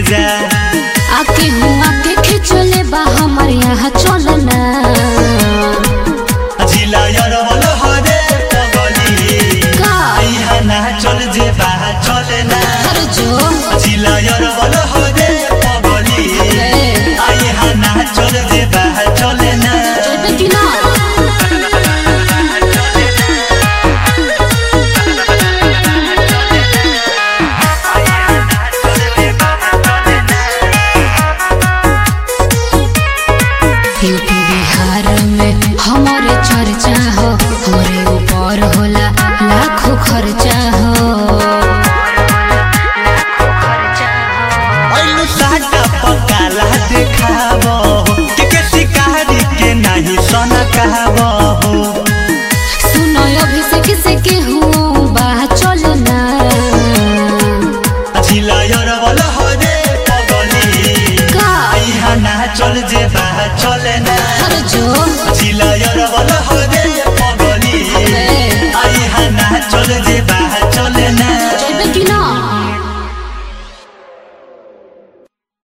जा आके हुआ के खिचले बा हमारे यहाँ चलना जिला यरवल हरे पगली का आइहा ना चल जे बा चले ना हर जो जिला यरवल हरे पगली ए, आइहा ना चल जे बा चले ना चलबे कि ना यूपी बिहार में हमारे चर्चा हो हमारे ऊपर होला लाखों खर्चा हो ऐलु साटा पकाला देखाबो के के शिकारी के नहीं सन कहबो सुनो अभिषेक से के हुआ बा चलना जिला यरवल हरे पगली का आइहा ना चल जे बा चले ना हर जो जिला यरवल